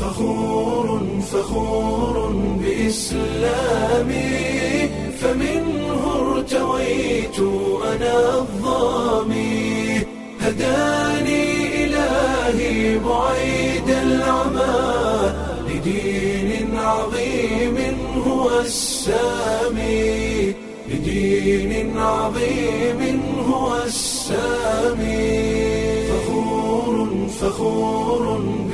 فخور فخور بإسلامي فمنه ارتويت أنا الظامي هداني إلهي بعيد العمى لدين عظيم هو السامي لدين عظيم هو السامي فخور فخور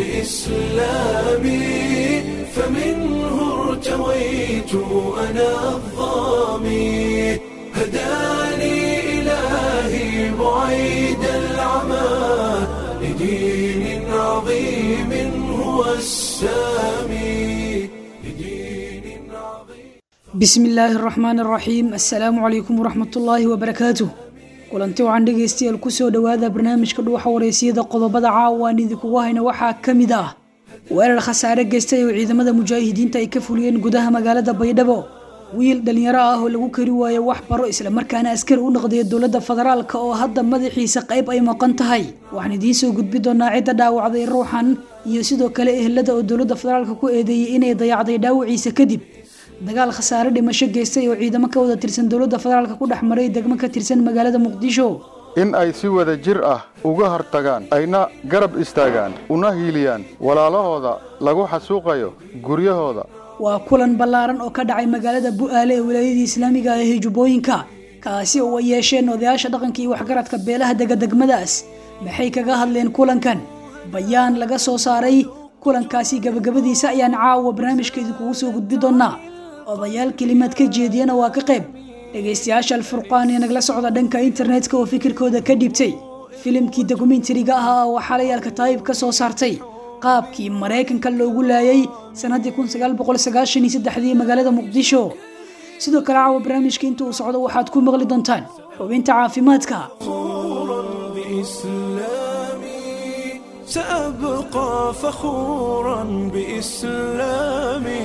بإسلامي فمنه ارتويت أنا الظامي هداني إلهي بعيد العمى لدين عظيم هو السامي لدين عظيم bismi illaahi araxmaan araxiim assalaamu calaykum waraxmatullaahi wabarakaatuh kulanti waxaan dhegaystayaal kusoo dhowaada barnaamijka dhuuxa wareysiyada qodobada caawa aan idinkugu hayna waxaa ka mid ah weerar khasaare geystay oo ciidamada mujaahidiinta ay ka fuliyeen gudaha magaalada baydhabo wiil dhalinyaro ah oo lagu kari waayo wax baro islamarkaana askari u noqday dowladda federaalk oo hadda madaxiisa qayb ay maqan tahay waxaan idiin soo gudbi doonaa cidda dhaawacday ruuxan iyo sidoo kale ehelada oo dowladda federaalk ku eedeeyey inay dayacday dhaawaciisa kadib dagaal khasaare dhimasho geystay oo ciidamo ka wada tirsan dowladda federaalk ku dhex maray degmo ka tirsan magaalada muqdisho in ay si wada jir ah uga hortagaan ayna garab istaagaan una hiiliyaan walaalahooda lagu xasuuqayo guryahooda waa kulan ballaaran oo ka dhacay magaalada bu'aale ee wilaayadii islaamiga ah ee jubbooyinka kaasi oo ay yeesheen odayaasha dhaqanka iyo waxgaradka beelaha dega degmadaas maxay kaga hadleen kulankan bayaan laga soo saaray kulankaasi gabagabadiisa ayaan caawa barnaamijka idinkugu soo gudbi doonaa odayaal kelimaad ka jeediyana waa ka qayb dhegaystayaasha alfurqaan ee nagala socda dhanka internetka oo fikirkooda ka dhibtay filimkii dokumentariga ahaa oo xalay alkataayib ka soo saartay qaabkii maraykanka loogu laayay sannaddii kun sagaal boqol sagaashan iyo saddexdii magaalada muqdisho sidoo kale caawa barnaamijka inta uu socdo waxaad ku maqli doontaan xubinta caafimaadka فخورا بإسلامي سأبقى فخورا بإسلامي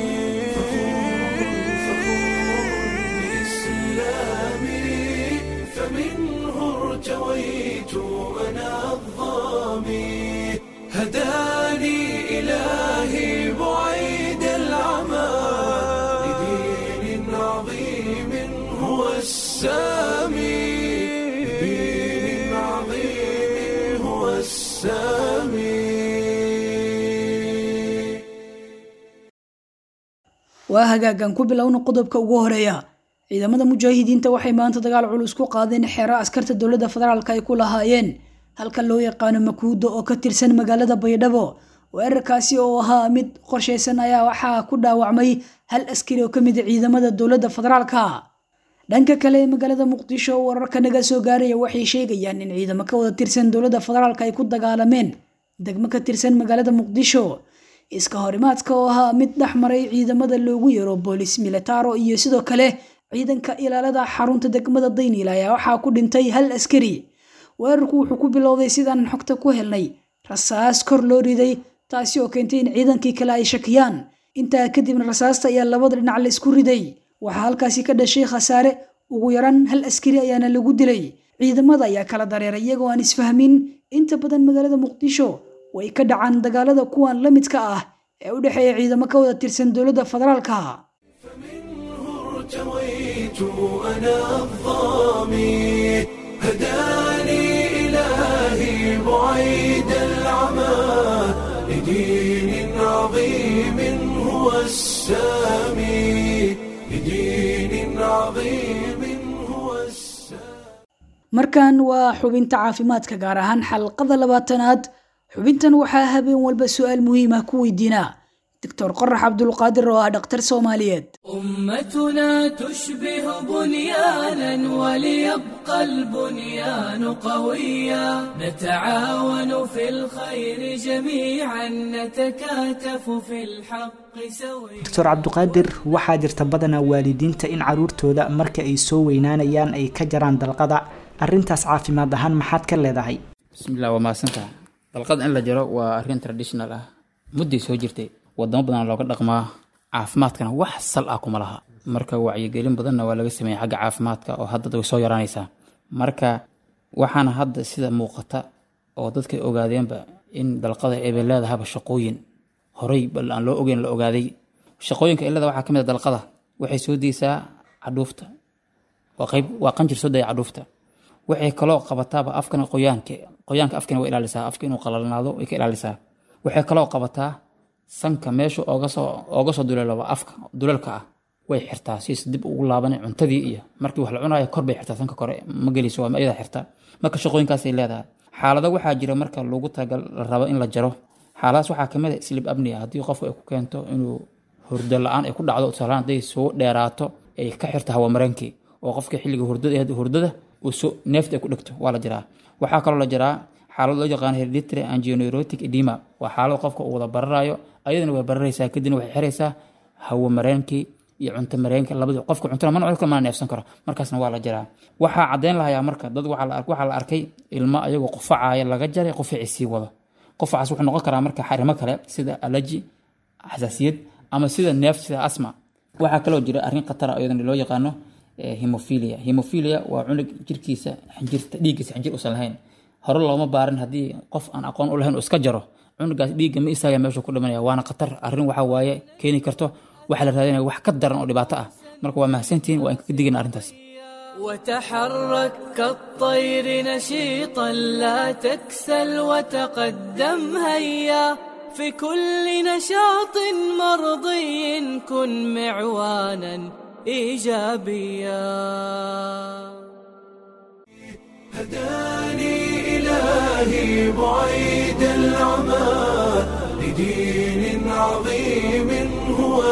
بإسلامي فمنه ارتويت أنا الظامي هداني إلهي بعيد العمى لدين عظيم هو السامي لدين عظيم هو السامي waa hagaagan ku bilowna qodobka ugu horeeya ciidamada mujaahidiinta waxay maanta dagaal culus ku qaadeen xeero askarta dowladda federaalk ay ku lahaayeen halka loo yaqaano makuudo oo ka tirsan magaalada baydhabo weerarkaasi oo ahaa mid qorshaysan ayaa waxaa ku dhaawacmay hal askari oo kamid a ciidamada dowladda federaalka dhanka kale ee magaalada muqdisho wararka naga soo gaaraya waxay sheegayaan in ciidamo ka wada tirsan dowladda federaalk ay ku dagaalameen degmo ka tirsan magaalada muqdisho iska horimaadka oo ahaa mid dhex maray ciidamada loogu yeero boolis militaro iyo sidoo kale ciidanka ilaalada xarunta degmada dayniil ayaa waxaa ku dhintay hal askari weerarku wuxuu ku bilowday sidaan xogta ku helnay rasaas kor loo riday taasi oo keentay in ciidankii kale ay shakiyaan intaa kadibna rasaasta ayaa labada dhinac la isku riday waxaa halkaasi ka dhashay khasaare ugu yaraan hal askari ayaana lagu dilay ciidamada ayaa kala dareeray iyagoo aan isfahmin inta badan magaalada muqdisho way ka dhacaan dagaalada kuwan la midka ah ee u dhexeeya ciidamo ka wada tirsan dowladda federaalka فمنه ارتويت أنا الظامي هداني إلهي بعيد العمى لدين عظيم هو السامي لدين عظيم هو السامي markan waa xubinta caafimaadka gaar ahaan xalqada labaatanaad xubintan waxaa habeen walba su-aal muhiim ah ku weydiinaa doctor qorax cabdulqaadir oo ah dhakhtar soomaaliyeed أمتنا تشبه بنيانا وليبقى البنيان قويا نتعاون في الخير جميعا نتكاتف في الحق سويا doctor cabduqaadir waxaa jirta badanaa waalidiinta in caruurtooda marka ay soo weynaanayaan ay ka jaraan dalqada arrintaas caafimaad ahaan maxaad ka leedahay bismillah waa mahadsantaha dalqad in la jaro waa arrin traditional ah mudday soo jirtay wadamo badan looga dhaqmaa caafimaadkana wax sal ah kuma laha marka wacyigelin badanna waa laga sameeyay xagga caafimaadka oo hadda way soo yaraanaysaa marka waxaana hadda sida muuqata oo dadka ogaadeenba in dalqada ay leedahaba shaqooyin horey bal aan loo ogeyn la ogaaday shaqooyinka ilada waxaa ka mid a dalqada waxay soo deysaa cadhuufta waa qayb waa qanjir soo daya cadhuufta waxay kaloo qabataaba afkana qoyaanka qoyaanka afkana way ilaalisaa afka inuu qalalnaado way ka ilaalisaa waxay kaloo qabataa sanka meesha ooga soo ooga soo duleelaba afka duleelka ah way xirtaa siis dib ugu laabanay cuntadii iyo markii wax la cunayo kor bay xirtaa sanka kore ma gelayso waa iyada xirta marka shaqooyinkaasay leedahay xaalado waxaa jira marka lagu tagal la rabo in la jaro xaaladaas waxaa kamid a slib abnia haddii qofku ay ku keento inuu hurdo la-aan ay ku dhacdo tusaalahaan hadday soo dheeraato ay ka xirto hawamareenkii oo qofka xilliga hurdada hurdada uu so neefta ay ku dhegto waa la jiraa waxaa kaloo la jiraa xaalad loo yaqaano hereditary angineurotic edema waa xaalad qofka uu wada bararayo ayadana way bararaysaa kadibna waxay xiraysaa hawamareenkii iyo cunto mareenka labadii qofka cuntana mana cunka mana neefsan karo markaasna waa la jiraa waxaa caddeyn lahayaa marka dad waxaa la waxaa la arkay ilmo ayagoo qufacaaya laga jaray qufacii sii wado qufacaas wuxuu noqon karaa marka xarimo kale sida alaji xasaasiyad ama sida neef sida asma waxaa kaloo jira arrin khatara iyadana loo yaqaano hemophilia hemophilia waa cunug jirkiisa xinjirta dhiiggiisa xinjir uusan lahayn hore looma baarin haddii qof aan aqoon u lahayn uu iska jaro cunugaas dhiigga ma istaaga meeshuu ku dhimanaya waana khatar arrin waxaa waaye keeni karto waxaa la raadinaya wax ka daran oo dhibaato ah marka waa mahadsantihiin waa in ka digina arrintaas وتحرك كالطير نشيطا لا تكسل وتقدم هيا في كل نشاط مرضي كن معوانا ايجابيا هداني إلهي بعيد العمى لدين عظيم هو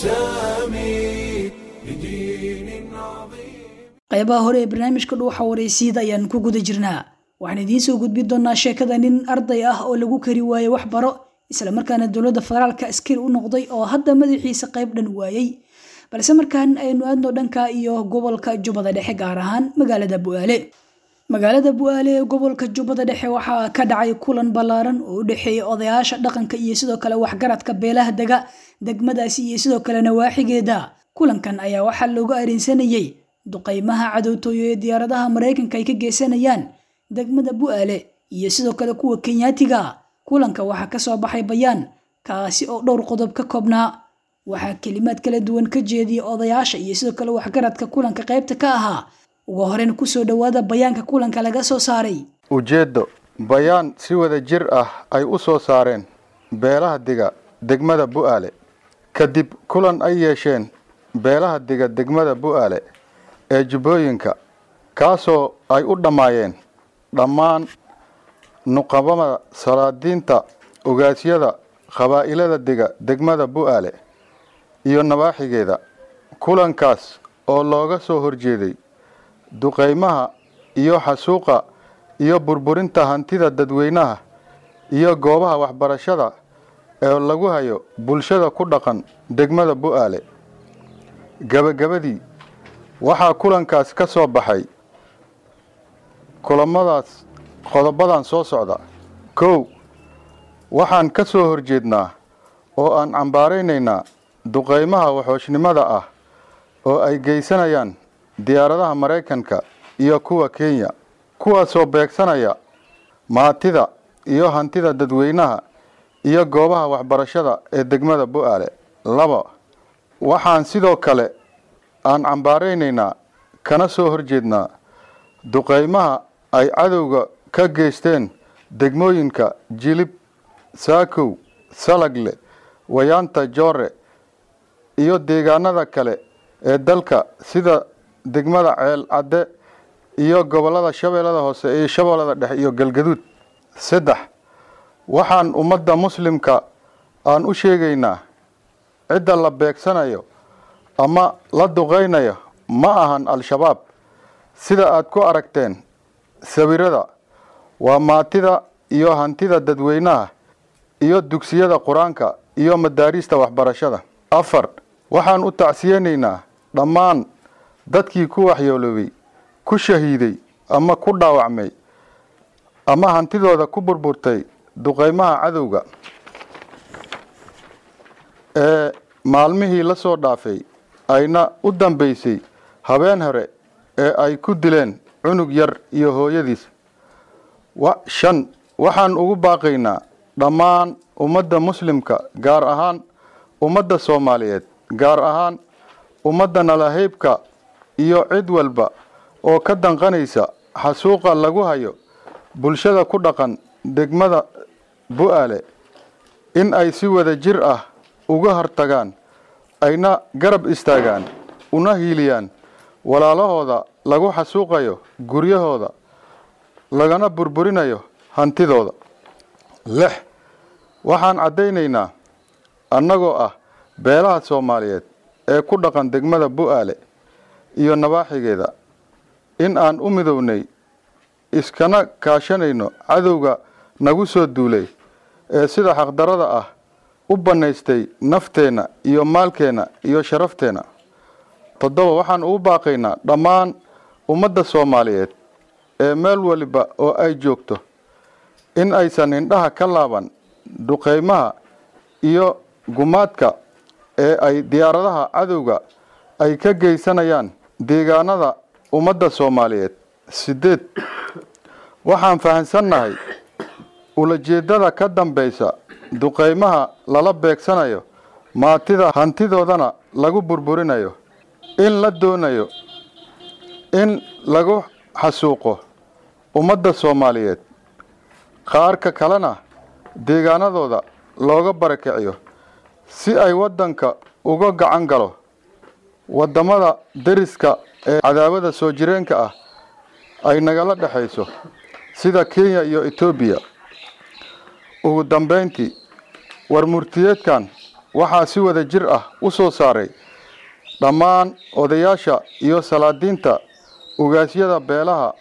السامي لدين عظيم qaybaha hore ee barnaamijka dhuuxa waraysiida ayaan ku guda jirnaa waxaan idiin soo gudbin doonaa sheekada nin arday ah oo lagu kari waayey wax baro islamarkaana dowladda federaalka askari u noqday oo hadda madaxiisa qayb dhan waayey balse markaan aynu aadno dhanka iyo gobolka jubbada dhexe gaar ahaan magaalada bu'aale magaalada bu'aale ee gobolka jubbada dhexe waxaa ka dhacay kulan ballaaran oo u dhexeeya odayaasha dhaqanka iyo sidoo kale waxgaradka beelaha dega degmadaasi iyo sidoo kale nawaaxigeeda kulankan ayaa waxaa loogu arinsanayey duqaymaha cadowtooyo ee diyaaradaha maraykanka ay ka geysanayaan degmada bu'aale iyo sidoo kale kuwa kenyaatiga kulanka waxaa kasoo baxay bayaan kaasi oo dhowr qodob ka koobnaa waxaa kelimaad kala duwan ka jeediyay odayaasha iyo sidoo kale waxgaradka kulanka qaybta ka ahaa ugu horeyn kusoo dhowaada bayaanka kulanka laga soo saaray ujeeddo bayaan si wada jir ah ay u soo saareen beelaha diga degmada bu'aale kadib kulan ay yeesheen beelaha diga degmada bu'aale ee jubbooyinka kaasoo ay u dhammaayeen dhammaan nuqabada salaadiinta ogaasyada qabaa'ilada diga degmada bu'aale iyo nawaaxigeeda kulankaas oo looga soo horjeeday duqaymaha iyo xasuuqa iyo burburinta hantida dadweynaha iyo goobaha waxbarashada ee lagu hayo bulshada ku dhaqan degmada bu'aale gebagabadii waxaa kulankaas ka soo baxay kulamadaas qodobadan soo socda kow waxaan ka soo horjeednaa oo aan cambaaraynaynaa duqaymaha waxooshnimada ah oo ay geysanayaan diyaaradaha maraykanka iyo kuwa kenya kuwaasoo beegsanaya maatida iyo hantida dadweynaha iyo goobaha waxbarashada ee degmada bu'aale laba waxaan sidoo kale aan cambaaraynaynaa kana soo horjeednaa duqaymaha ay cadowga ka geysteen degmooyinka jilib saakow salagle wayaanta joore iyo deegaanada kale ee dalka sida degmada ceel cadde iyo gobollada shabeellada hoose iyo shabeellada dhexe iyo galgaduud saddex waxaan ummadda muslimka aan u sheegaynaa cidda la beegsanayo ama la duqaynayo ma ahan al-shabaab sida aad ku aragteen sawirada waa maatida iyo hantida dadweynaha iyo dugsiyada qur-aanka iyo madaariista waxbarashada afar waxaan u tacsiyeynaynaa dhammaan dadkii ku waxyooloobay ku shahiiday ama ku dhaawacmay ama hantidooda ku burburtay duqaymaha cadowga ee maalmihii la soo dhaafay ayna u dambaysay habeen hore ee ay ku dileen cunug yar iyo hooyadiis shan waxaan ugu baaqaynaa dhammaan ummadda muslimka gaar ahaan ummadda soomaaliyeed gaar ahaan ummadda nalahaybka iyo cid walba oo ka danqanaysa xasuuqa lagu hayo bulshada ku dhaqan degmada bu-aale in ay si wada jir ah uga hortagaan ayna garab istaagaan una hiiliyaan walaalahooda lagu xasuuqayo guryahooda lagana burburinayo hantidooda lix waxaan caddaynaynaa annagoo ah beelaha soomaaliyeed ee ku dhaqan degmada bu-aale iyo nabaaxigeeda in aan u midownay iskana kaashanayno cadowga nagu soo duulay ee sida xaqdarada ah u bannaystay nafteenna iyo maalkeenna iyo sharafteenna toddoba waxaan ugu baaqaynaa dhammaan ummadda soomaaliyeed ee meel waliba oo ay joogto in aysan indhaha ka laaban duqeymaha iyo gumaadka ee ay diyaaradaha cadowga ay ka geysanayaan deegaanada ummadda soomaaliyeed sideed waxaan fahamsannahay ulajeeddada ka dambaysa duqeymaha lala beegsanayo maatida hantidoodana lagu burburinayo in la doonayo in lagu xasuuqo ummadda soomaaliyeed qaarka kalena deegaanadooda looga barakiciyo si ay waddanka uga gacan galo waddamada deriska ee cadaawada soo jireenka ah ay nagala dhexayso sida kenya iyo etoobiya ugu dambeyntii war murtiyeedkan waxaa si wada jir ah u soo saaray dhammaan odayaasha iyo salaadiinta ugaasyada beelaha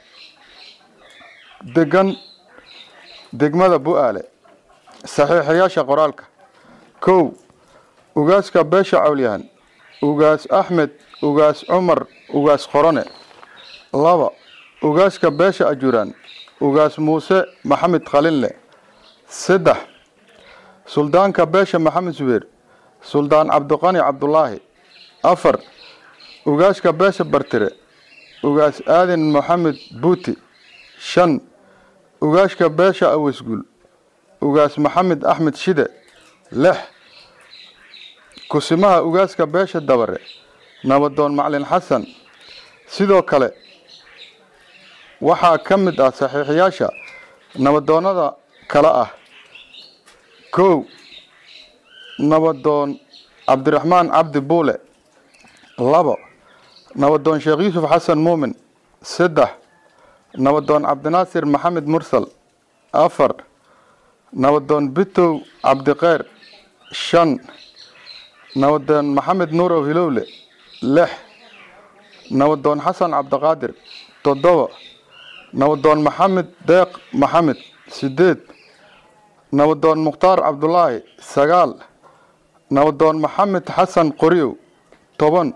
degan degmada bu-aale saxiixayaasha qoraalka kow ugaaska beesha cawlyahan ugaas axmed ugaas cumar ugaas qorone laba ugaaska beesha ajuraan ugaas muuse maxamed khalinle saddex suldaanka beesha maxamed subeer suldaan cabdiqani cabdulaahi afar ugaaska beesha bartire ugaas aadan maxamed buuti shan ugaaska beesha awasguul ugaas maxamed axmed shide lix kusimaha ugaaska beesha dabare nabadoon maclin xasan sidoo kale waxaa ka mid ah saxiixiyaasha nabadoonnada kale ah kow nabadoon cabdiraxmaan cabdi buule labo nabadoon sheekh yuusuf xasan muumin saddex nabadoon cabdinaasir maxamed mursal afar nabadoon bitow cabdiqeyr shan nabadoon maxamed nuurow hilowle lix nabadoon xasan cabdiqaadir toddoba nabadoon maxamed deeq maxamed sideed nabadoon mukhtaar cabdulaahi sagaal nabadoon maxamed xasan qoriyow toban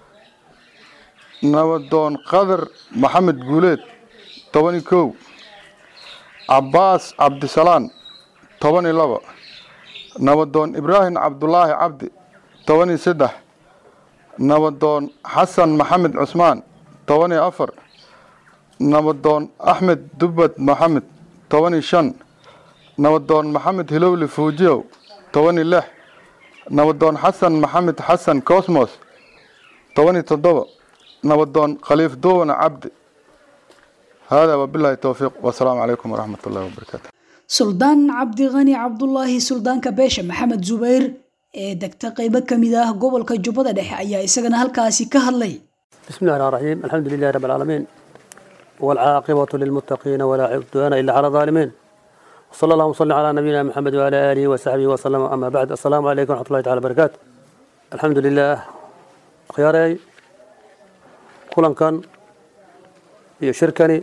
nabadoon qadar maxamed guuleed toban iyo kow cabbaas cabdisalaan toban iyo labo nabadoon ibraahim cabdulaahi cabdi toban iyo saddex nabadoon xasan maxamed cusmaan toban iyo afar nabadoon axmed dubbad maxamed toban iyo shan nabadoon maxamed hilowli fuujiyow toban iyo lix nabadoon xasan maxamed xasan cosmos toban iyo toddoba nabadoon khaliif duwana cabdi hada wabilahi towfiiq wasalaamu calaykum waraxmat ullahi wabarakaatu suldaan cabdiqani cabdulaahi suldaanka beesha maxamed zubayr ee degta qeybo ka mid ah gobolka jubbada dhexe ayaa isagana halkaasi ka hadlay بسم الله الرحمن الرحيم الحمد لله رب العالمين والعاقبة للمتقين ولا عدوان إلا على الظالمين وصلى الله وسلم على نبينا محمد وعلى آله وصحبه وسلم أما بعد السلام عليكم ورحمة الله تعالى وبركاته الحمد لله خياري كلن كان iyo shirkani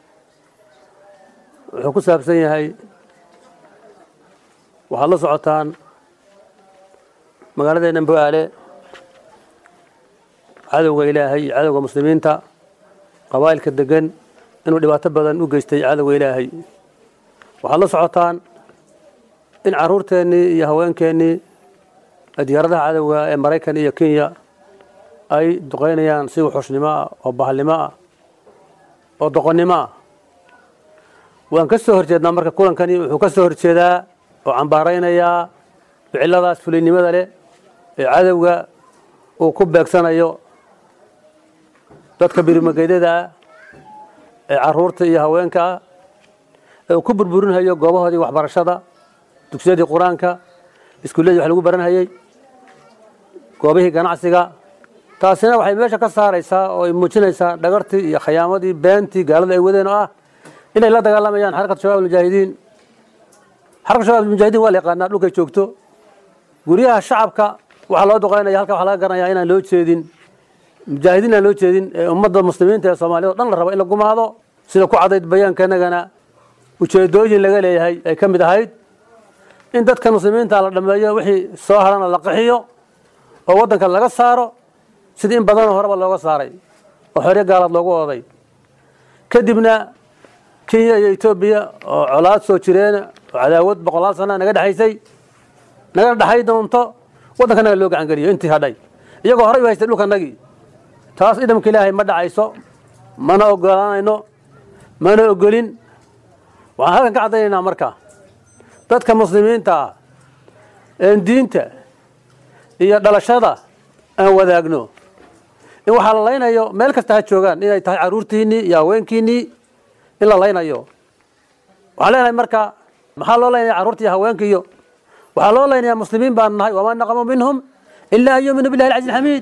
wuxuu ku saabsan yahay waxaad la socotaan magaaladeenna bu-aale cadowga ilaahay iyo cadowga muslimiinta qabaa'ilka degan inuu dhibaato badan u geystay cadowga ilaahay waxaad la socotaan in carruurteennii iyo haweenkeennii diyaaradaha cadowga ee maraykan iyo kenya ay duqaynayaan si wuxuushnimo ah oo bahalnimo ah oo doqonnimo ah waan ka soo horjeednaa marka kulankani wuxuu ka soo horjeedaa oo cambaaraynayaa ficiladaas fuliynimada leh ee cadowga uu ku beegsanayo dadka birimageydada ah ee caruurta iyo haweenka ah ee uu ku burburinhayo goobahoodii waxbarashada dugsiyadii qur-aanka iskuulladii wax lagu baranhayey goobihii ganacsiga taasina waxay meesha ka saaraysaa oo ay muujinaysaa dhagartii iyo khayaamadii beentii gaalada ay wadeen oo ah inay la dagaalamayaan xarakatu shabaab almujaahidiin xarakatu shabaab almujaahidiin waa la yaqaanaa dhulkay joogto guryaha shacabka waxaa loo duqaynaya halka waxaa laga garanayaa inaan loo jeedin mujaahidiin aan loo jeedin ee ummadda muslimiinta ee soomaaliyad o dhan la rabo in la gumaado sida ku cadayd bayaankanagana ujeedooyin laga leeyahay ay ka mid ahayd in dadka muslimiinta la dhameeyo wixii soo harana la qaxiyo oo waddanka laga saaro sidii in badanoo horeba looga saaray oo xoryo gaalaad loogu ooday kadibna kenya iyo etoobiya oo colaad soo jireen oo cadaawad boqolaal sana naga dhexaysay naga dhexay doonto waddankanaga loo gacan geliyo intii hadhay iyagoo horey u haystay dhulkanagii taas idamka ilaahay ma dhacayso mana ogolaanayno mana ogolin waxaan halkan ka caddaynaynaa marka dadka muslimiinta ah een diinta iyo dhalashada aan wadaagno in waxaa la laynayo meel kasta ha joogaan inay tahay caruurtiinnii iyo haweenkiinnii in la laynayo waxaan leenahay marka maxaa loo laynaya carruurta iyo haweenkiiyo waxaa loo laynayaa muslimiin baan nahay wamaa naqamu minhum ilaa an yuuminuu billahi alcaziz alxamiid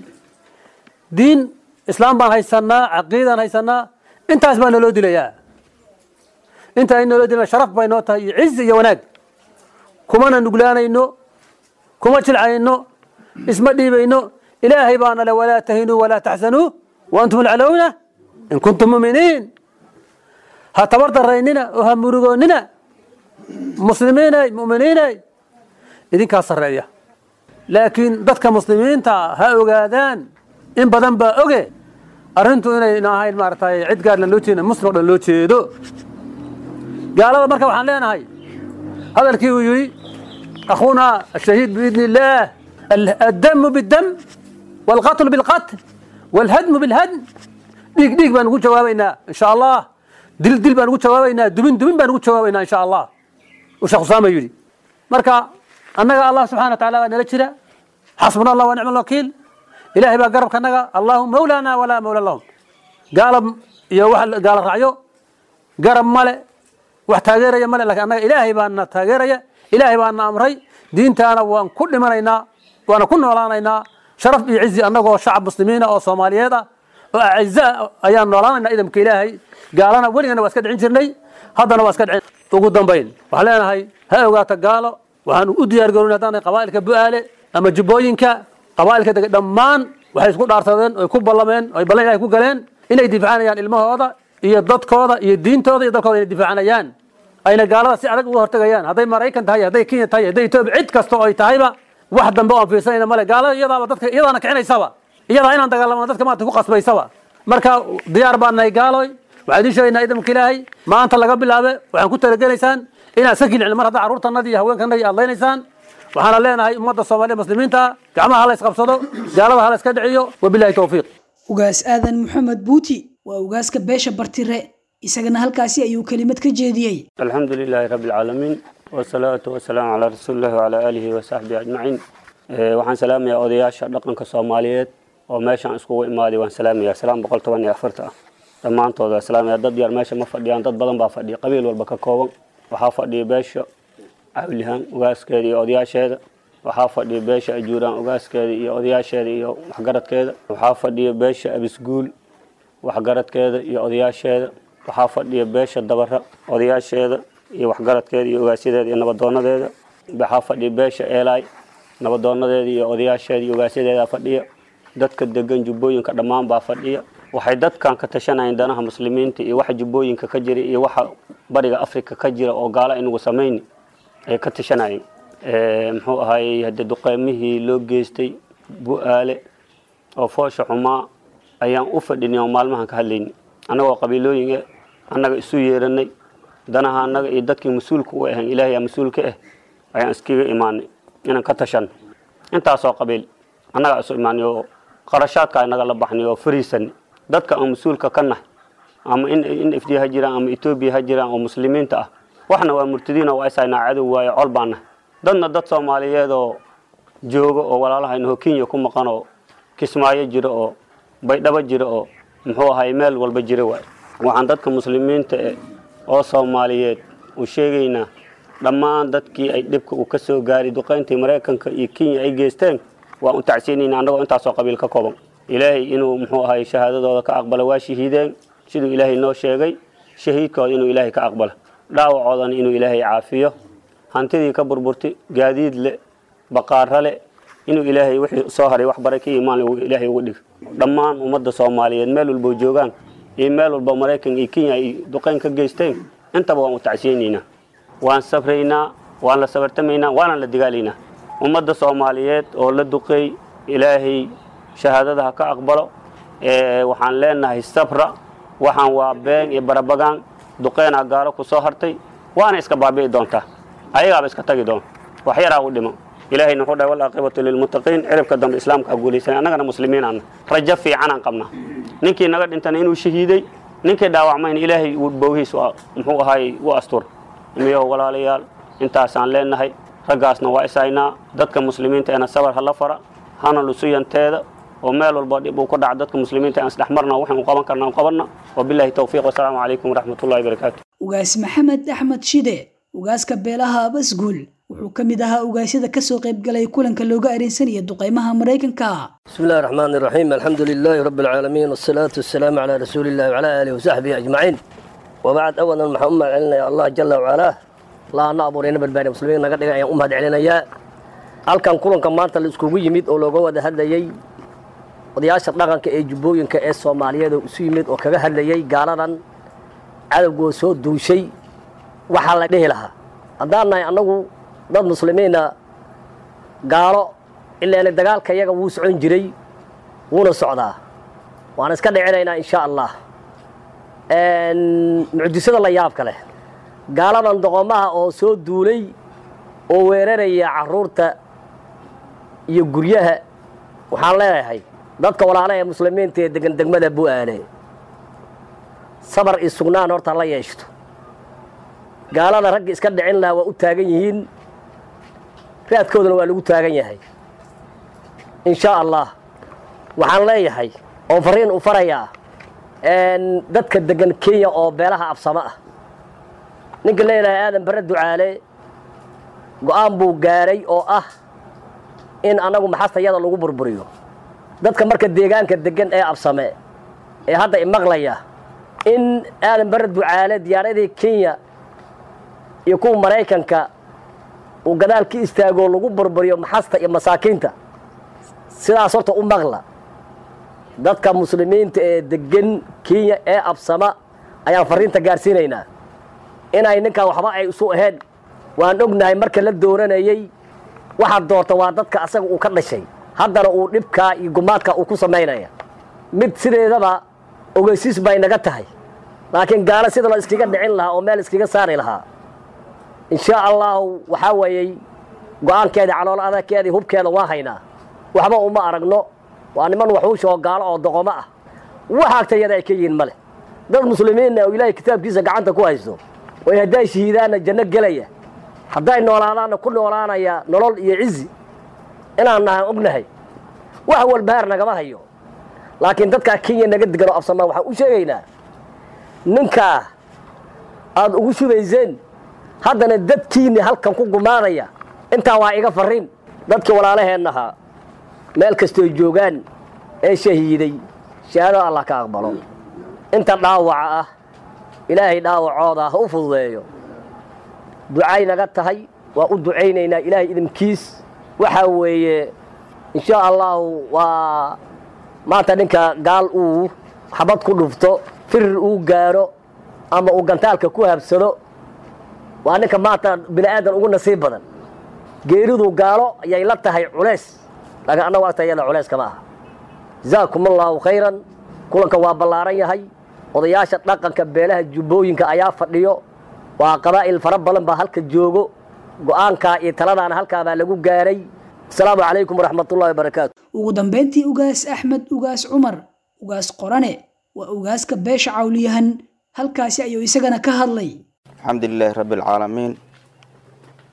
diin islaam baan haysanaa caqiidaan haysanaa intaas baa naloo dilayaa inta ay naloo dilana sharaf bay noo tahay iyo cizi iyo wanaag kumana nuglaanayno kuma jilcayno isma dhiibayno ilaahay baana le walaa tahinuu walaa taxsanuu wa antum alcalowna in kuntum muminiin ha tabar daraynina oo ha murugoonnina muslimiinay muminiinay idinkaa sarreeya laakiin dadka muslimiinta ha ogaadaan in badan baa oge arrintu inayna ahayn maaragtay cid gaarna loo jeedin muslim o dhan loo jeedo gaalada marka waxaan leenahay hadalkii uu yidhi akhuuna ashahiid biidni illaah addamu biddam waalqatlu bilqatl waalhadmu bilhadm dhiig dhiig baan ugu jawaabaynaa insha allah dil dil baan ugu jawaabaynaa dubin dubin baan ugu jawaabaynaa insha allah uu sheekh usaama yidhi marka annaga allah subxana wa taala waa nala jira xasbuna allah wa nicma alwakiil ilaahay baa garabkanaga allahu mawlaana walaa mawla lahum gaala iyo wax gaala raacyo garab male wax taageeraya male lakin annaga ilaahay baana taageeraya ilaahay baana amray diintaana waan ku dhimanaynaa waana ku noolaanaynaa sharaf iyo cizi annagoo shacab muslimiina oo soomaaliyeed ah oo acizaa ayaan noolaanaynaa idamka ilaahay gaalana weligana waa iska dhicin jirnay haddana waa iska dhicin ugu dambayn waxaan leenahay ha ogaato gaalo waxaan u diyaar garoon haddaan qabaa'ilka bu'aale ama jubbooyinka qabaa'ilka dega dhammaan waxay isku dhaarsadeen oy ku ballameen oy ballan ilahay ku galeen inay difaacanayaan ilmahooda iyo dadkooda iyo diintooda iyo dalkooda inay difaacanayaan ayna gaalada si adag uga hortegayaan hadday maraykan tahay hadday kenya tahay hadday etoobiya cid kasta oo ay tahayba wax dambe oo aan fiirsanayna male gaalada iyadaaba dadka iyadaana kicinaysaba iyadaa inaan dagaalamano dadka maanta ku qasbaysaba marka diyaar baan nahay gaaloy waxaan idiin sheegaynaa idamka ilaahay maanta laga bilaabe waxaan ku talagelaysaan inaad iska kilicin mar hadda carruurtanadii iyo haweenkanadii aad laynaysaan waxaana leenahay ummadda soomaaliya muslimiinta gacmaha hala isqabsado gaalada hala iska dhiciyo wabilahi towfiiq ugaas aadan maxamed buuti waa ugaaska beesha bartire isagana halkaasi ayuu kelimad ka jeediyey الحمد لله رب العالمين والصلاة والسلام على رسول الله وعلى آله وصحبه أجمعين Ee, waxaan salaamayaa odayaasha dhaqanka soomaaliyeed oo meeshaan iskugu imaaday waan salaamayaa salaam boqol toban iyo afarta ah dhammaantood waan salaamayaa dad yar meesha ma fadhiyaan dad badan baa fadhiya qabiil walba ka kooban waxaa fadhiya beesha cawlihaan ugaaskeeda iyo odayaasheeda waxaa fadhiya beesha ajuuraan ugaaskeeda iyo odayaasheeda iyo waxgaradkeeda waxaa fadhiya beesha abisguul waxgaradkeeda iyo odayaasheeda waxaa fadhiya beesha dabara odayaasheeda iyo waxgaradkeeda iyo ugaasyadeeda iyo nabadoonadeeda waxaa fadhiya beesha eelaay nabadoonadeeda iyo odayaasheeda iyo ugaasyadeeda fadhiya dadka degan jubbooyinka dhammaan baa fadhiya waxay dadkan ka tashanayeen danaha muslimiinta iyo waxa jubbooyinka ka jira iyo waxa bariga afrika ka jira oo gaala inagu samayni ay ka tashanayeen muxuu ahaayey hadde duqeymihii loo geystay bu-aale oo foosha xumaa ayaan u fadhinay oo maalmahan ka hadlaynay annagoo qabiilooyin annaga isu yeeranay danaha annaga iyo dadkii mas-uulka u ahayn ilaahay aa mas-uulka ah ayaan iskaga imaanay inaan ka tashanno intaasoo qabiil annagaa isu imaanay oo qarashaadka inaga la baxnay oo fariisanay dadka aan mas-uulka ka nahay ama in in ifdiya ha jiraan ama etoobiya ha jiraan oo muslimiinta ah waxna waa murtadiina waa isaynaa cadow waayo col baan nahay dadna dad soomaaliyeed oo joogo oo walaalahaynaho kenya ku maqan oo kismaayo jiro oo baydhabo jiro oo muxuu ahay meel walba jira waay waxaan dadka muslimiinta eh oo soomaaliyeed u sheegaynaa dhammaan dadkii ay dhibka uu ka soo gaaray duqayntii maraykanka iyo kenya ay geysteen waan u tacsiinayna annagoo intaasoo qabiil ka kooban ilaahay inuu muxuu ahay shahaadadooda ka aqbalo waa shahiideen siduu ilaahay noo sheegay shahiidkooda inuu ilaahay ka aqbalo dhaawacoodana inuu ilaahay caafiyo hantidii ka burburtay gaadiid le baqaaro le inuu ilaahay wixii soo haray wax bare ka imaan ilaahay uga dhigo dhammaan ummadda soomaaliyeed meel walbo joogaan iyo meel walba maraykan iyo kenya ay duqayn ka geysteen intaba waan u tacsiyeynaynaa waan sabraynaa waan la sabartamaynaa waana la digaalaynaa ummadda soomaaliyeed oo la duqeey ilaahay shahaadada ha ka aqbalo waxaan leenahay sabra waxaan waa been iyo barabagaan duqeynaa gaalo ku soo hartay waana iska baabi'i doontaa ayagaaba iska tagi doon wax yaraa u dhimo ilaahayna wuxuu dhahay walaaqibatu lilmuttaqiin ciribka dambe islaamka guulaysanay annagana muslimiinaana rajo fiicanaan qabnaa ninkii naga dhintana inuu shahiiday ninkii dhaawacmayna ilaahay bowhiis muxuu ahaay u astur miyo walaalayaal intaasaan leenahay raggaasna waa ishaynaa dadka muslimiinta eena sabar hala fara hana lusuyanteeda oo meel walba dhib uu ku dhaca dadka muslimiinta aan isdhexmarna waxaan u qaban karna qabanna wabillahi towfiiq wasalaamu calaykum waraxmatullahi wabarakaatu ugaas maxamed axmed shide ugaaska beelaha abasguul wuxuu ka mid ahaa ugaasyada kasoo qaybgalay kulanka looga areensanaya duqeymaha maraykanka بسم الله الرحمن الرحيم الحمد لله رب العالمين والصلاة والسلام على رسول الله وعلى آله وصحبه أجمعين وبعد أولا محمد علينا يا الله جل وعلا الله نعبر هنا بالباري المسلمين نقد يا أمهد علينا يا halkan kulanka maanta la iskugu yimid oo looga wada hadlayey odayaasha dhaqanka ee jubbooyinka ee soomaaliyeed oo isu yimid oo kaga hadlayey gaaladan cadowgoo soo duushay waxaa la dhihi lahaa haddaan nahay annagu dad muslimiina gaalo ilaana dagaalka iyaga wuu socon jiray wuuna socdaa waan iska dhicinaynaa insha allah mucjisada la yaabka leh gaaladan doqomaha oo soo duulay oo weeraraya caruurta iyo guryaha waxaan leeyahay dadka walaalaha ee muslimiinta ee degan degmada bu-aale sabar iyo sugnaan horta la yeeshto gaalada ragga iska dhicin lahaa waa u taagan yihiin raadkoodana waa lagu taagan yahay in sha allah waxaan leeyahay oo fariin u farayaa dadka degan kenya oo beelaha absamo ah ninka leeyahay aadan bare ducaale go-aan buu gaaray oo ah in annagu maxastayada lagu burburiyo dadka marka deegaanka degan ee absame ee hadda imaqlaya in aadan bare ducaale diyaaradii kenya iyo kuwa maraykanka uu gadaal ka istaagoo lagu burburiyo maxasta iyo masaakiinta sidaas horta u maqla dadka muslimiinta ee degan kenya ee absama ayaan fariinta gaarsiinaynaa inay ninkaa waxba ay isu ahayn waan ognahay marka la dooranayey waxaad doorta waa dadka asaga uu ka dhashay haddana uu dhibkaa iyo gumaadka uu ku samaynaya mid sideedaba ogeysiis bay naga tahay laakiin gaalo sida la iskaga dhicin lahaa oo meel iskaga saari lahaa insha allahu waxaa weeyey go-aankeedii calool adagkeedii hubkeeda waa haynaa waxba uma aragno waa niman waxuusha oo gaalo oo doqomo ah wax agtayada ay ka yihiin male dad muslimiinna oo ilaahay kitaabkiisa gacanta ku haysto oy hadday shahiidaanna janno gelaya hadday noolaadaanna ku noolaanaya nolol iyo cizi inaan nahan ognahay wax walbahaar nagama hayo laakiin dadkaa kenya naga degan oo absamaa waxaan u sheegaynaa ninkaa aada ugu shubayseen haddana dadkiinni halkan ku gumaanaya intaa waa iga farriin dadkii walaalaheennahaa meel kastooy joogaan ee shahiiday shahaadada allah ka aqbalo inta dhaawaca ah ilaahay dhaawacooda ha u fududeeyo ducay naga tahay waa u ducaynaynaa ilaahay idinkiis waxaa weeye insha allahu waa maanta ninka gaal uu xabad ku dhufto firir uu gaaro ama uu gantaalka ku habsado waa ninka maanta bini aadan ugu nasiib badan geeridu gaalo ayay la tahay culays laakiin annagu agtayada culays kama aha jazaakum allaahu khayran kulanka waa ballaaran yahay odayaasha dhaqanka beelaha jubbooyinka ayaa fadhiyo waa qabaa'il fara badan baa halka joogo go-aankaa iyo taladaana halkaabaa lagu gaaray asalaamu calaykum waraxmatullahi wabarakaatu ugu dambeyntii ugaas axmed ugaas cumar ugaas qorane waa ugaaska beesha cawliyahan halkaasi ayuu isagana ka hadlay الحمد لله رب العالمين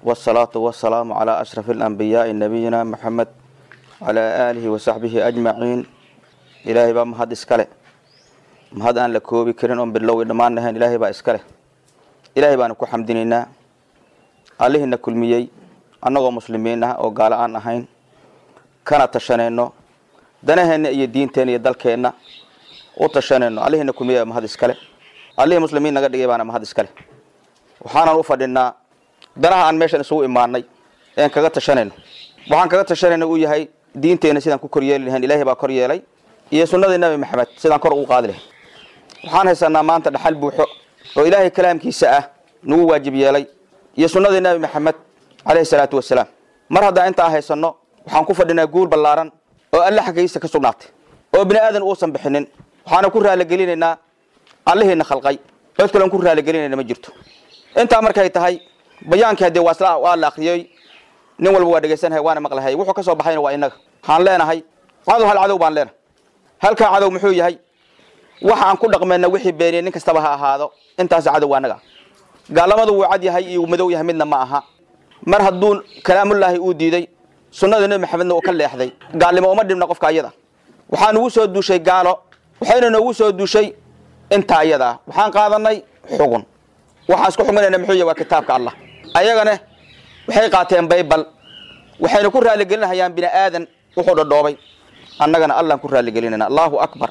والصلاة والسلام على أشرف الأنبياء نبينا محمد على آله وصحبه أجمعين إلهي بقى مهد إسكاله مهد أن لكوبي كرين أم بالله إدمان نهين إلهي بقى إسكاله إلهي بقى نكو حمدينينا عليه إن كل ميي أنغو مسلمين أو قال أن أهين كان تشانينو دنهن إيه دين تاني يدالكينا u tashanayno allihina kumiya mahad iskale allihii muslimiin naga dhigay baana mahad iskale waxaanan u fadhinaa danaha aan meeshan isugu imaanay een kaga tashanayno waxaan kaga tashanayna uu yahay diinteena sidaan ku koryeeli lahayn ilaahay baa kor yeelay iyo sunnadii nabi maxamed sidaan kor ugu qaadi lahayn waxaan haysanaa maanta dhaxal buuxo oo ilaahay kalaamkiisa ah nagu waajib yeelay iyo sunnadii nabi maxamed caleyhi salaatu wasalaam mar haddaan intaa haysanno waxaan ku fadhinaa guul ballaaran oo alle xaggiisa ka sugnaatay oo bini aadan uusan bixinin waxaana ku raaligelinaynaa allihiina khalqay cod kalen ku raaligelinayna ma jirto intaa markay tahay bayaankii haddee waa waa la akriyey nin walba waa dhegaysanhay waana maqlahay wuxuu ka soo baxayna waa inaga waxaan leenahay cadow hal cadow baan leenahay halkaa cadow muxuu yahay waxa aan ku dhaqmayna wixii beeniyey nin kastaba ha ahaado intaas cadow waa anaga gaalamadu wuu cad yahay iyo madow yahay midna ma aha mar hadduu kalaamullaahi uu diiday sunnada nebi maxamedna uu ka leexday gaalnimo uma dhibna qofka ayada waxaa nugu soo duushay gaalo waxayna noogu soo duushay intaa ayada ah waxaan qaadanay xugun waxaan isku xuminayna muxuu yahy waa kitaabka allah ayagana waxay qaateen baybal waxayna ku raaligelinahayaan bini aadan wuxuu dhadhoobay annagana allaan ku raaligelinayna allahu akbar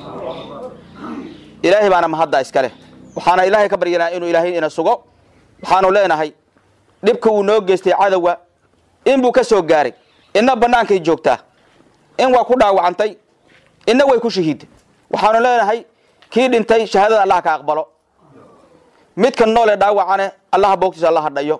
ilaahay baana mahadda iska leh waxaana ilaahay ka baryanaa inuu ilaahay ina sugo waxaanu leenahay dhibka uu noo geystay cadowga in buu ka soo gaaray inna bannaankay joogtaa in waa ku dhaawacantay inna way ku shahiiday waxaanu leenahay kii dhintay shahaadada allah ka aqbalo midka noole dhaawacane allaha boogtiisa allaha dhayo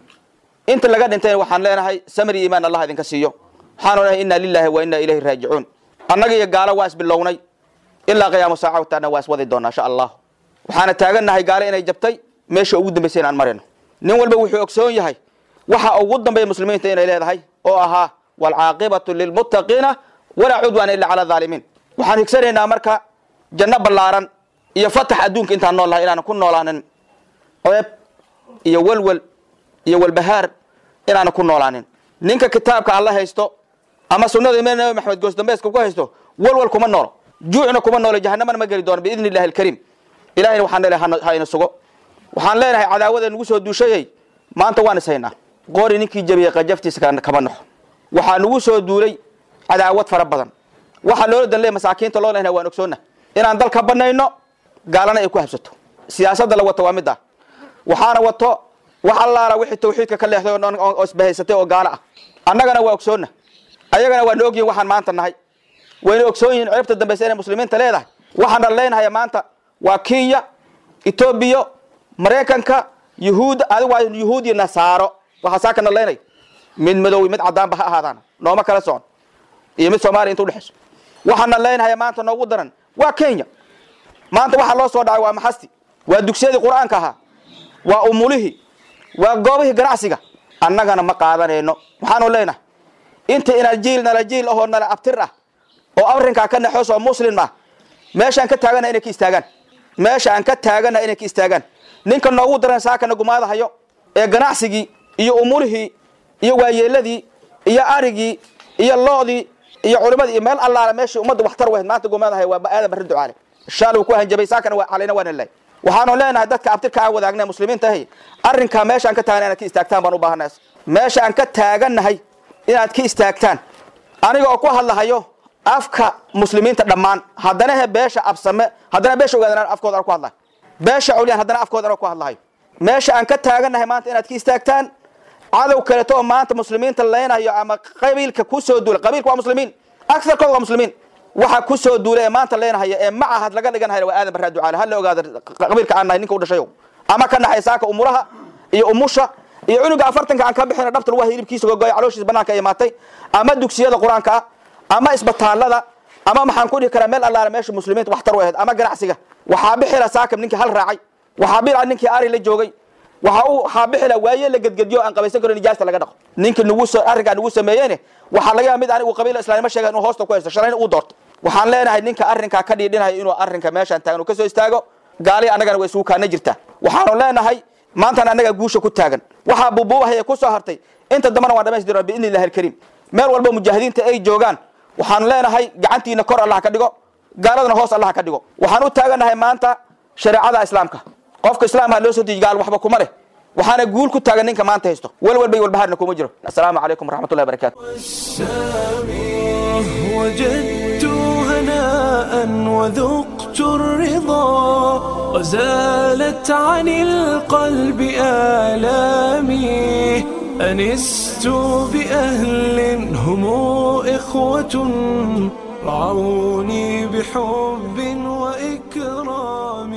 inta laga dhintayna waxaan leenahay samri iimaan allah idinka siiyo waxaanu leenahay inna lillahi wa inna ilayhi raajicuun annaga iyo gaalo waa isbilownay ilaa qiyaamo saaca wataana waa iswadi doonaa insha allah waxaana taagannahay gaalo inay jabtay meesha ugu dambaysa inaan marayno nin walba wuxuu ogsoon yahay waxa ugu dambeeya muslimiinta inay leedahay oo ahaa waalcaaqibatu lilmuttaqiina walaa cudwaana illa cala dhaalimiin waxaan higsanaynaa marka janno ballaaran iyo fatax adduunka intaan nool lahay inaanan ku noolaanin ceeb iyo welwel iyo walbahaar inaanan ku noolaanin ninka kitaabka alla haysto ama sunnada imam nabi maxamed goosdambeeska ku haysto welwel kuma noolo juucna kuma noolo jahanamana ma geli doono biidni illahi alkariim ilahayna waxaan leenahay ha ina sugo waxaan leenahay cadaawada nagu soo duushayay maanta waan is haynaa qoori ninkii jabiyey qajaftiisa kama naxo waxaa nagu soo duulay cadaawad fara badan waxaa loola dan leey masaakiinta loo lehna waan ogsoonna inaan dalka banayno gaalana ay ku habsato siyaasadda la wato waa mid ah waxaana wato wax allaala wixii tawxiidka ka leexday oo dhan oo isbahaysatay oo gaalo ah annagana waa ogsoonna ayagana waa na ogyihin waxaan maanta nahay wayna ogsoon yihiin ceebta dambaysa inay muslimiinta leedahay waxaan dhalleynhaya maanta waa kenya etoobiya maraykanka yuhuud adigu waa yuhuud iyo nasaaro waxaa saa ka dhalleynay mid madow mid caddaanba ha ahaadaan nooma kala socon iyo mid soomaaliya inta udhexayso waxaan dhalleynhaya maanta noogu daran waa kenya maanta waxaa loo soo dhacay waa maxasti waa dugsiyadii qur-aanka ahaa waa umulihii waa goobihii ganacsiga annagana ma qaadanayno waxaanu leenahay inta ina jiil nala jiil ahoo nala abtir ah oo arrinkaa ka naxoos oo muslim ah meeshaan ka taagana inay ka istaagaan meesha aan ka taagana inay ka istaagaan ninka noogu daran saakana gumaadahayo ee ganacsigii iyo umulihii iyo waayeeladii iyo arigii iyo loodii iyo culimadii iyo meel allaala meeshii ummadda waxtar wahayd maanta gumaadahayo waa aadan barri ducaale shaal uu ku hanjabay saakana waa calayna waana lehay waxaanu leenahay dadka abtirka aan wadaagna muslimiinta ahi arrinkaa meesha aan ka taagana inaad ka istaagtaan baan u baahanays meesha aan ka taaganahay inaad ka istaagtaan aniga oo ku hadlahayo afka muslimiinta dhammaan haddana he beesha absame haddana beesha ogaadan afkooda aan ku hadlahay beesha cawliyaan haddana afkooda aan ku hadlahayo meesha aan ka taaganahay maanta inaad ka istaagtaan cadow kaleto oo maanta muslimiinta leynayo ama qabiilka kusoo duulay qabiilka waa muslimiin aksarkooda waa muslimiin waxa kusoo duulay ee maanta leenahaya ee macahad laga dhiganhaya waa aadan barraa ducaale hala ogaada qabiilka aan nahay ninka u dhashayo ama ka naxay saaka umuraha iyo umusha iyo cunuga afartanka aan ka bixina dhabta lagu hilibkiisa gogoya calooshiisa banaanka ay imaatay ama dugsiyada qur-aanka ah ama isbitaalada ama maxaan ku dhihi karaa meel allaala meesha muslimiinta waxtar u ahayd ama ganacsiga waxaa bixila saakab ninkii hal raacay waxaa bila ninkii ari la joogay waxa uu waxaa bixila waaye la gedgediyo aan qabaysan karo nijaasta laga dhaqo ninkii nagu soo arrinkaa nagu sameeyeyne waxaa laga yaaba mid anigu qabiila islaanimo sheega inuu hoosta ku haysto shalayna uu doorto waxaan leenahay ninka arrinkaa ka dhiidhinayo inuu arrinka meeshaan taagan uu ka soo istaago gaali annagana waa isugu kaana jirtaa waxaanu leenahay maantana annagaa guusha ku taagan waxaa buubuubahaya ku soo hartay inta dambana waan dhamaystirna biidni illahi alkariim meel walba mujaahidiinta ay joogaan waxaan leenahay gacantiina kor allah ka dhigo gaaladana hoos allah ka dhigo waxaan u taaganahay maanta shareecada islaamka qofka islaamka loo soo deji gaal waxba kuma leh waxaana guul ku taagan ninka maanta haysto walwalba iyo walbahaarna kuma jiro assalaamu calaykum waraxmatullahi wabarakaatu وجدت هناء وذقت الرضا وزالت عن القلب آلامي أنست بأهل هم إخوة رعوني بحب وإكرام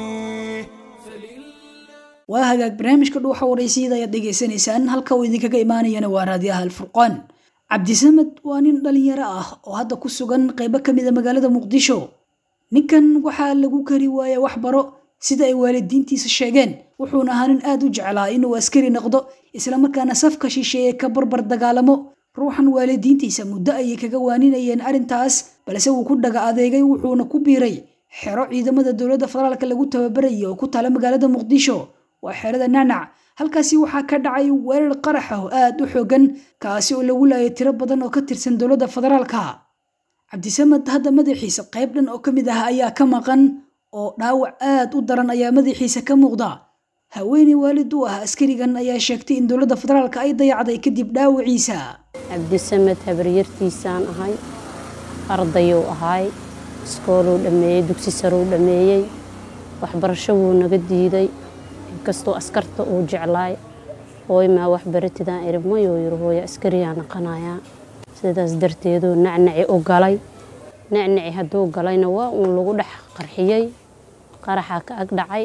waa hagaag barnaamijka dhuuxa waraysyada ayaad dhegaysanaysaan halka uu idinkaga imaanayana waa raadiyaha alfurqaan cabdisamed waa nin dhalinyaro ah oo hadda ku sugan qaybo ka mida magaalada muqdisho ninkan waxaa lagu kari waaya wax baro sida ay waalidiintiisa sheegeen wuxuuna ahaa nin aad u jeclaa inuu askari noqdo islamarkaana safka shisheeye ka barbar dagaalamo ruuxan waalidiintiisa muddo ayay kaga waaninayeen arrintaas balse wuu ku dhaga adeegay wuxuuna ku biiray xero ciidamada dowladda federaalka lagu tababarayay oo ku taala magaalada muqdisho waa xerada nacnac halkaasi waxaa ka dhacay weerar qarax ah oo aad u xoogan kaasi oo lagu laayay tiro badan oo ka tirsan dowladda federaalka cabdisamed hadda madaxiisa qayb dhan oo ka mid ah ayaa ka maqan oo dhaawac aad u daran ayaa madaxiisa ka muuqda haweeney waalid u ah askarigan ayaa sheegtay in dowladda federaalka ay dayacday kadib dhaawaciisa cabdisamed habaryartiisaan ahay ardayuu ahay iskooluu dhammeeyey dugsi saruu dhammeeyey waxbarasho wuu naga diiday inkastoo askarta uu jeclaay hooy maa waxbaratidaan iri mayuu yiri hooya askariyaa naqanayaa sidaas darteeduu nacnaci u galay nacnaci hadduu galayna waa uun lagu dhex qarxiyey qaraxaa ka ag dhacay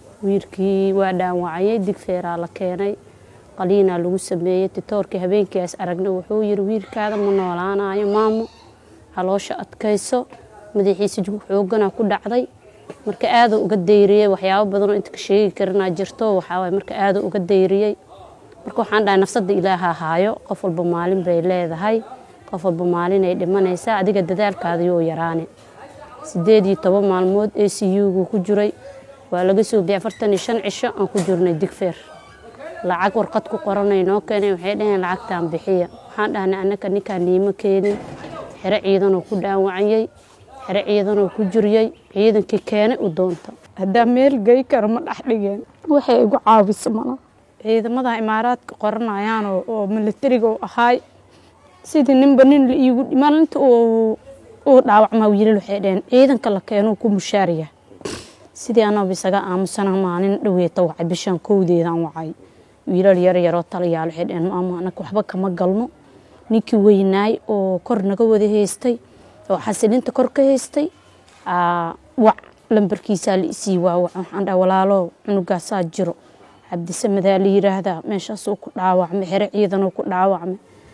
wiilkii waa dhaanwacayay digfeeraa la keenay qaliinaa lagu sameeyey titoorkii habeenkiias aragna wuxuu yiri wiilkaada ma noolaanayo maamo haloosha adkayso madaxiisa xooganaa ku dhacday marka aaduu uga dayriyey waxyaabo badanoo inta ka sheegi karinaa jirto waxaawaay marka aaduu uga dayriyey marka waxaan dhahay nafsadda ilaaha haayo qof walba maalin bay leedahay qof walba maalinay dhimanaysaa adiga dadaalkaada yoo yaraani sideed iyo toban maalmood a c u-gu ku jiray waa laga soo bixi afartan iyo shan cisho aan ku jirnay digfeer lacag warqad ku qoranay noo keenay waxay dhaheen lacagtaan bixiya waxaan dhahnay annaka ninkaan niimo keenin xero ciidanoo ku dhaawacayey xero ciidanoo ku jiriyey ciidankii keenay u doonta haddaa meel gey kara ma dhex dhigeen waxay igu caawisa mana ciidamada imaaraadka qoranayaan oo milatariga u ahaay sidii ninba nin la iigu maalinta uu dhaawacmaa wiilal waxay dhaheen ciidanka la keenuu ku mushaariya sidii anooba isaga aamusana maalin dhaweeta wacay bishaan kowdeedaan wacay wiilal yar yaroo talayaal waxay dhaheen maama anaka waxba kama galno ninkii weynaay oo kor naga wada haystay oo xasilinta kor ka haystay wac lambarkiisaa la isii waawac waxaan dhaha walaalo cunugaasaa jiro cabdisamedaa la yiraahdaa meeshaasuu ku dhaawacmay xero ciidanuu ku dhaawacmay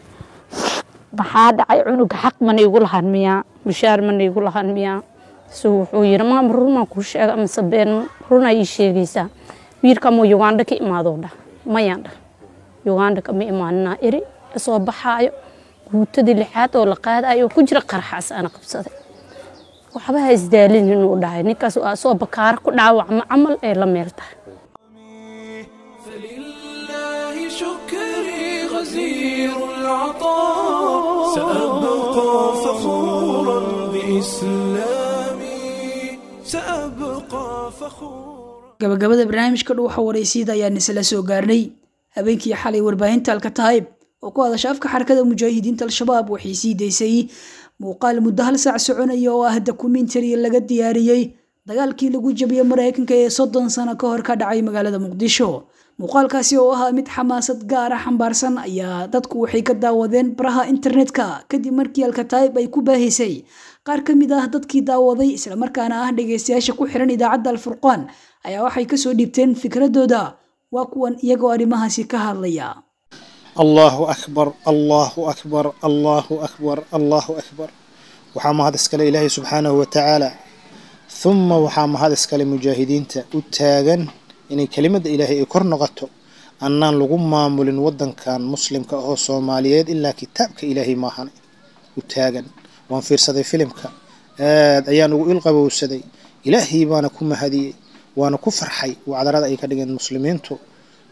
maxaa dhacay cunuga xaq mana igu lahan miyaa mushaar mana igu lahan miyaa so wuxuu yiri maama runaan kuu sheega amase been runaa ii sheegaysaa wiilka ama uganda ka imaadoo dhah mayaan dhah uganda kama imaaninaa eri soo baxaayo guutadii lixaad oo la qaadayo ku jira qaraxaas ana qabsaday waxba ha isdaalin inuu dhahay ninkaas waa soo bakaara ku dhaawacma camal ee la meel tahay فلله شكري غزير العطاء سأبقى فخورا بإسلامي سأبقى فخورا gabagabada barnaamijka dhuuxa waraysiida ayaan isla soo gaarnay habeenkii xalay warbaahinta alkataayib oo ku hadasha afka xarakada mujaahidiinta al-shabaab waxay sii daysay muuqaal muddo hal saac soconaya oo ah dokumentari laga diyaariyey dagaalkii lagu jabiyey maraykanka ee soddon sano ka hor ka dhacay magaalada muqdisho muuqaalkaasi oo ahaa mid xamaasad gaara xambaarsan ayaa dadku waxay ka daawadeen baraha internetka kadib markii alkataayib ay ku baahisay qaar ka mid ah dadkii daawaday islamarkaana ah dhegaystayaasha ku xiran idaacadda alfurqaan ayaa waxay kasoo dhiibteen fikradooda waa kuwan iyagoo arrimahaasi ka hadlaya allahu akbar allahu akbar allahu akbar allahu akbar waxaa mahad iskale ilaahay subxaanahu wa tacaala huma waxaa mahad iskale mujaahidiinta u taagan inay kelimadda ilaahay ay kor noqoto annaan lagu maamulin waddankan muslimka ahoo soomaaliyeed ilaa kitaabka ilaahay maahan u taagan waan fiirsaday filimka aad ayaan ugu ilqabowsaday ilaahay baana ku mahadiyey waana ku farxay wacdarada ay ka dhigeen muslimiintu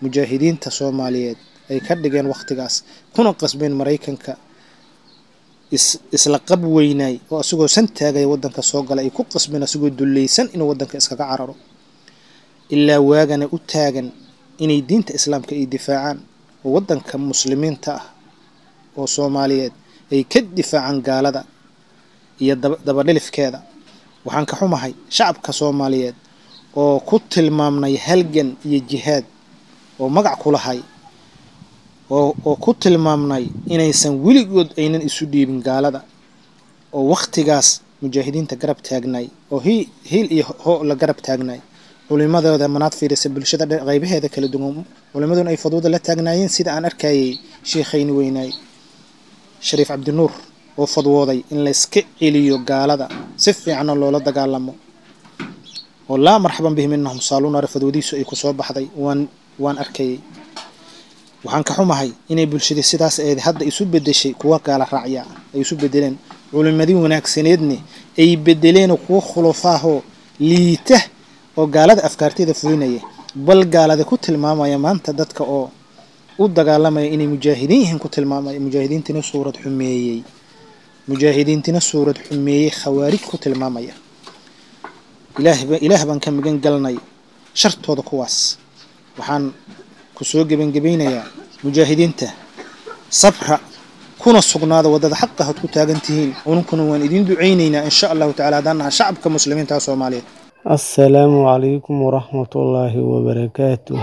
mujaahidiinta soomaaliyeed ay ka dhigeen wakhtigaas kuna qasbeen maraykanka isla qab weynaay oo asagoo san taagaya waddanka soo gala ay ku qasbeen asagoo dullaysan inuu waddanka iskaga cararo ilaa waagana u taagan inay diinta islaamka ay difaacaan oo waddanka muslimiinta ah oo soomaaliyeed ay ka difaacaan gaalada iyo dabadhilifkeeda waxaan ka xumahay shacabka soomaaliyeed oo ku tilmaamnay halgan iyo jihaad oo magac ku lahay oo ku tilmaamnay inaysan weligood aynan isu dhiibin gaalada oo wakhtigaas mujaahidiinta garab taagnay oo hiil iyo hoo la garab taagnay culimadooda manaad fiirisa bulshada qaybaheeda kala duwan culimaduna ay fadwada la taagnaayeen sida aan arkayay sheekhayni weynaay shariif cabdinuur oo fadwooday in layska celiyo gaalada si fiicana loola dagaalamo oo laa marxaban bihim innahum saaluunare fadwadiisu ay kusoo baxday waan waan arkayay waxaan ka xumahay inay bulshadii sidaas eed hadda isu bedeshay kuwa gaala raacya ay isu bedeleen culimadii wanaagsaneedne ay bedeleen kuwa khulufaahoo liita oo gaalada afkaarteeda fulinaya bal gaalada ku tilmaamaya maanta dadka oo u dagaalamaya inay mujaahidiin yihiin ku tilmaamaya mujaahidiintina suurad xumeeyey mujaahidiintina suurad xumeeyey khawaarij ku tilmaamaya ilaah baan ka magan galnay shartooda kuwaas waxaan ku soo gebangebaynayaa mujaahidiinta sabra kuna sugnaada waddada xaqa had ku taagan tihiin ununkuna waan idiin ducaynaynaa insha allahu tacala haddaan naha shacabka muslimiinta soomaaliyeed assalaamu calaykum waraxmatullaahi wabarakaatu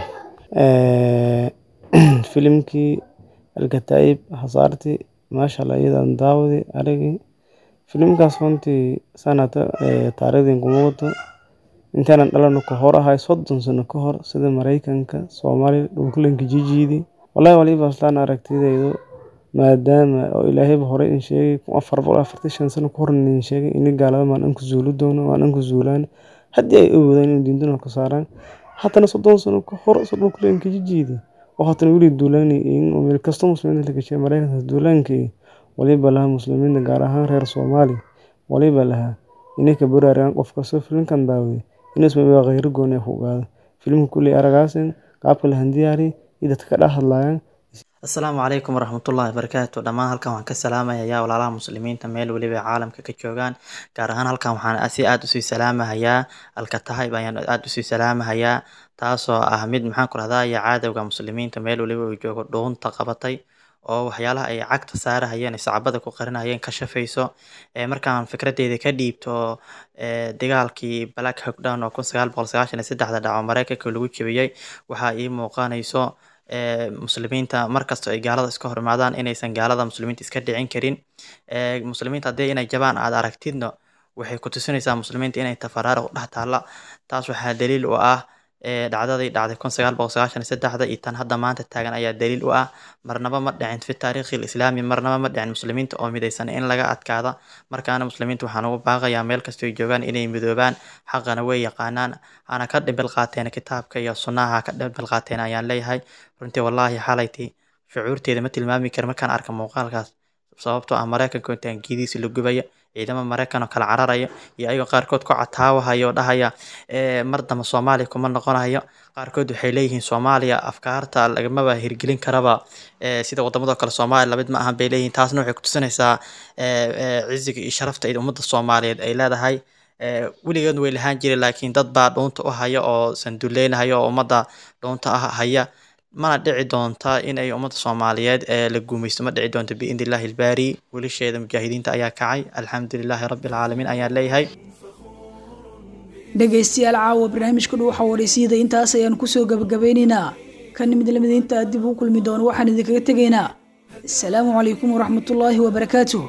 filimkii alkataa'ib hasaartii maashaalla iyadan daawadi aragii filimkaas runtii sanata taariikhdin kuma wato intaanan dhalano ka hor ahay soddon sano ka hor sida maraykanka soomaaliya dhulkulanka jijiidi wallahi waliba aslaan aragtidaydu maadaama oo ilaahayba horey in sheegay kun afar boqol afartan shan sano ka hor in sheegay ini gaalada maan anku zuuli doono maan anku zuulaan haddii ay awoodaan inuu diintuna ka saaraan haddana soddon sano ka hor so dhulkulanka jijiidi oo haddana weli duulaanay meel kasta muslimiinta la gashay maraykanka duulaankii waliba laha muslimiinta gaar ahaan reer soomaali waliba lahaa inay ka baraaraan qof kastoo filimkan daawaday inasmaba khayro gooni ku ogaado filimka kulley aragaasin qaabka la handiyaari iyo dadka ka dhex hadlayaan asalaamu calaykum waraxmatullaahi wabarakaatu dhammaan halkan waxaan ka salaamahayaa walaalaha muslimiinta meel weliba ay caalamka ka joogaan gaar ahaan halkan waxaan si aada usii salaamahayaa alkatahaib ayaan aada usii salaamahayaa taasoo ah mid maxaan ku rahdaa iyo caadowga muslimiinta meel weliba uu joogo dhuunta qabatay oo waxyaalaha ay cagta saarahayeen sacbada ku qarinayeen ka shafayso markaan fikradeeda ka dhiibto dagaalkii black hogdown oo kun sagaal boqol sagaashan iyo saddexda dhaco mareykanka lagu jebiyey waxaa ii muuqanayso muslimiinta markastoo ay gaalada iska horimaadaan inaysan gaalada muslimiinta iska dhicin karin muslimiinta haddii inay jabaan aad aragtidno waxay ku tusinaysaa muslimiinta inay tafaraariq u dhex taalla taas waxaa daliil u ah dhacdadii dhacday kun sagaal boqol sagaashan iyo saddexda iyo tan hadda maanta taagan ayaa daliil u ah marnaba ma dhicin fi taariikhi islaami marnaba ma dhicin muslimiinta oo midaysan in laga adkaada markaana muslimiinta waxaan ugu baaqayaa meel kastoo ay joogaan inay midoobaan xaqana way yaqaanaan hana ka dhimbil qaateen kitaabka iyo sunnaha ka dhimbil qaateen ayaan leeyahay runtii wallaahi xalayti shucuurteeda ma tilmaami kara markaan arka muuqaalkaas sababtoo ah maraykanka intaan giidiisa la gubaya ciidamo maraykan oo kala cararaya iyo ayagoo qaarkood ku cataawahaya oo dhahaya mar damba soomaaliya kuma noqonayo qaarkood waxay leeyihiin soomaaliya afkaarta lagamaba hirgelin karaba sida wadamado kale soomaaliya lamid ma ahan bay leeyihiin taasna waxay kutusinaysaa ciziga iyo sharafta ay ummadda soomaaliyeed ay leedahay weligeed way lahaan jira laakiin dad baa dhuunta u haya oo sanduleynahaya oo ummadda dhuunta ah haya mana dhici doonta in ay ummadda soomaaliyeed ee la guumaysto ma dhici doonto biidni illaahi ilbaari wiilasheeda mujaahidiinta ayaa kacay alxamdulilaahi rabbi alcaalamiin ayaan leeyahay dhegaystayaal caawa barnaamijka dhuuxa waraysyada intaas ayaan kusoo gabagabeynaynaa kan mid lamid inta dib u kulmi doono waxaan idinkaga tegaynaa asalaamu calaykum waraxmatullaahi wabarakaatuh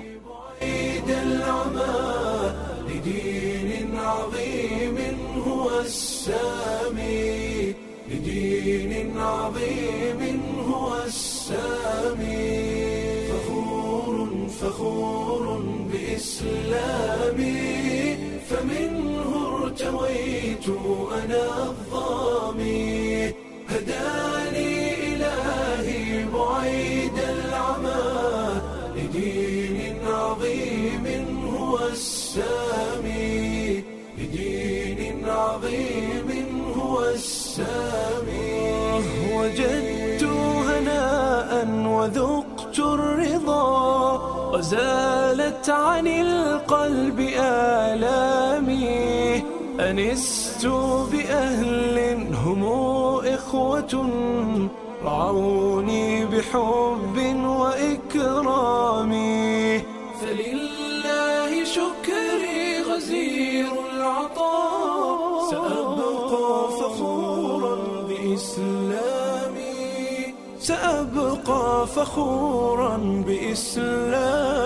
لدين عظيم هو السامي فخور فخور بإسلامي فمنه ارتويت أنا الظامي هداني إلهي بعيد العمى لدين عظيم هو السامي لدين عظيم هو السامي وجدت هناء وذقت الرضا وزالت عن القلب آلامي أنست بأهل هم إخوة رعوني بحب وإكرام فلله شكري غزير العطاء سأبقى فخورا بإسلامي سأبقى فخورا بإسلامي